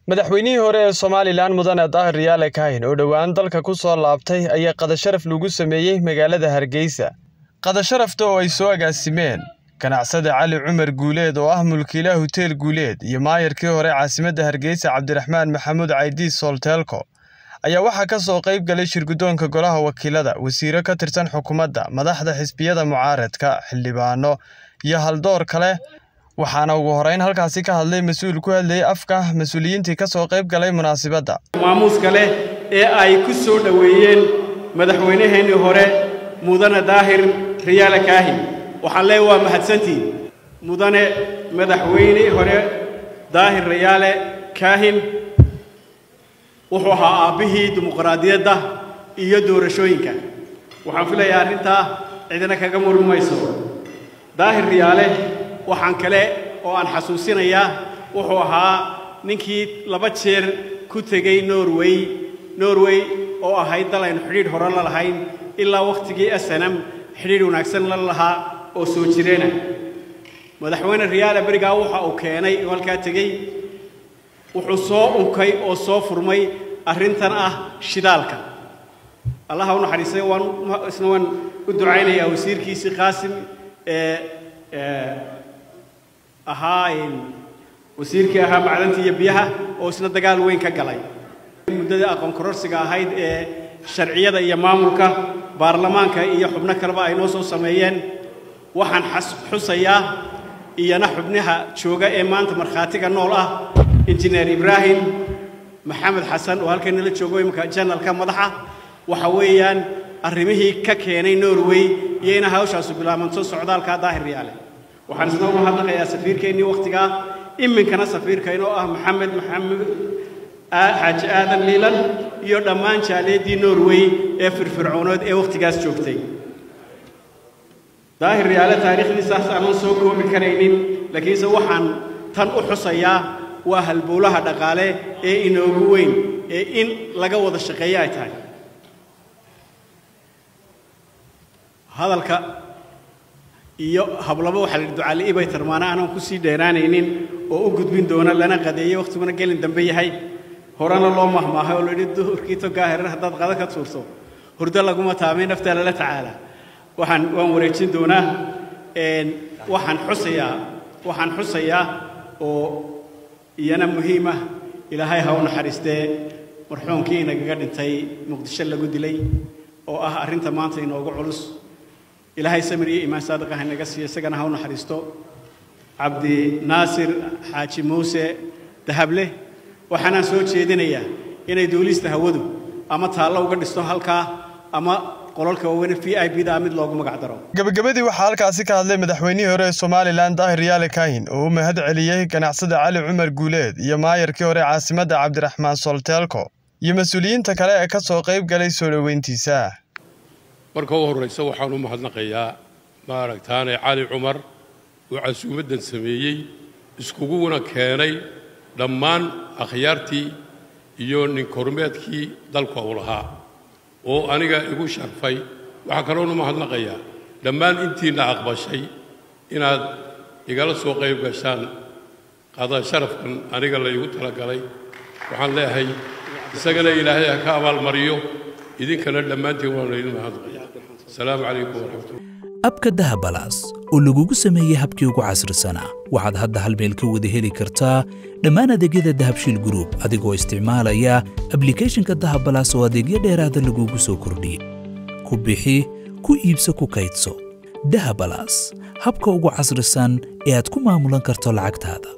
madaxweynihii hore ee somalilan mudane daahir riyaale kaahin oo dhowaan dalka ku soo laabtay ayaa qadasharaf lagu sameeyey magaalada hargeysa qadasharafta oo ay soo agaasimeen ganacsade cali cumar guuleed oo ah mulkiilaha huteel guuleed iyo maayarkii hore caasimadda hargeysa cabdiraxmaan maxamuud caydiis soolteelko ayaa waxaa ka soo qayb galay shirguddoonka golaha wakiilada wasiiro ka tirsan xukuumadda madaxda xisbiyada mucaaradka xildhibaano iyo haldoor kale waxaana ugu horeyn halkaasi ka hadlay mas-uul ku hadlayay afka mas-uuliyiintii ka soo qayb galay munaasibadda maamuuska leh ee ay ku soo dhoweeyeen madaxweynaheennii hore mudane daahir riyaale kaahin waxaan leeya waa mahadsantiin mudane madaxweyne hore daahir riyaale kaahin wuxuu ahaa aabbihii dimuqraadiyadda iyo doorashooyinka waxaan filayaa arrintaa cidina kaga murmi mayso daahir riyaale waxaan kale oo aan xasuusinayaa wuxuu ahaa ninkii laba jeer ku tegey norway norway oo ahayd dal aynu xidhiidh hore la lahayn ilaa wakhtigii asanam xidhiidh wanaagsan la lahaa oo soo jireena madaxweyne riyaale berigaa waxa uu keenay oo halkaa tegey wuxuu soo unkay oo soo furmay arrintan ah shidaalka allaha u naxariistay waan isna waan u ducaynayaa wasiirkiisii qaasim ee ahaa wasiirkii ahaa macdanta iyo biyaha oo isna dagaal weyn ka galay muddada aqoon kororsiga ahayd ee sharciyada iyo maamulka baarlamaanka iyo xubno kaleba ay noo soo sameeyeen waxaan xusayaa iyana xubnaha jooga ee maanta markhaatiga nool ah injineer ibraahim maxamed xasan oo halkan nala joogo imika janalka madaxa waxa weeyaan arrimihii ka keenay norway iyo ina hawshaasu bilaabanto socdaalka daahir riyaale waxaan isna uga hadlaqayaa safiirkeennii wakhtigaa iminkana safiirkayn oo ah maxamed maxamed xaaji aadan liilan iyo dhammaan jaaliyaddii norway ee firfircooneed ee wakhtigaas joogtay daahir riyaale taariikhdiisaas aanan soo koobi karaynin laakiinse waxaan tan u xusayaa waa halbowlaha dhaqaale ee inoogu weyn ee in laga wada shaqeeyo ay tahay hadalka iyo hablabo waxaa la yidhi ducaali'i bay tarmaana aanan ku sii dheeraanaynin oo u gudbin doona lana qadeeyey wakhtiguna gelin dambe yahay horena loo mahmaahay oo la yidhi duhurkii togaa herar haddaad qada ka tuurto hurdo laguma taamay naftaa lala tacaala waxaan waan wareejin doonaa waxaan xusayaa waxaan xusayaa oo iyana muhiima ilaahay ha u naxariistee marxuumkii inagaga dhintay muqdisho lagu dilay oo ah arrinta maanta inoogu culus ilaahay samir iyo iimaan saadiqa ha inaga siiyo isagana ha u naxariisto cabdi naasir xaaji muuse dahable waxaanaan soo jeedinayaa inay duulista hawadu ama taallo uga dhisto halkaa ama qolalka waaweyne v i b da mid loogu magac daro gebagabadii waxaa halkaasi ka hadlay madaxweynihii hore ee somalilan daahir riyaale kaahin oo u mahad celiyey ganacsada cali cumar guuleed iyo maayarkii hore caasimadda cabdiraxmaan solteelko iyo mas-uuliyiinta kale ee ka soo qayb galay soo dhoweyntiisa marka u horraysa waxaan u mahadnaqayaa maaragtaane cali cumar oo casuumaddan sameeyey iskuguna keenay dhammaan akhyaartii iyo ninkormeedkii dalka uu lahaa oo aniga igu sharfay waxaa kaloonu mahadnaqayaa dhammaan intiinna aqbashay inaad igala soo qayb gashaan qada sharafkan aniga la igu talagalay waxaan leeyahay isagana ilaahay ha ka abaalmariyo idinkana dhammaantiin waanu idin mahadnaqaya asalaamu calaykum waraxmatullah abka dahabalaas oo lagugu sameeyey habkii ugu casrisanaa waxaad hadda hal meel ka wada heli kartaa dhammaan adeegyada dahabshiil gruub adigoo isticmaalaya ablikhethonka dahabalaas oo adeegyo dheeraada lagugu soo kordhiyey ku bixi ku iibso ku kaydso dahabalaas habka ugu casrisan ee aad ku maamulan karto lacagtaada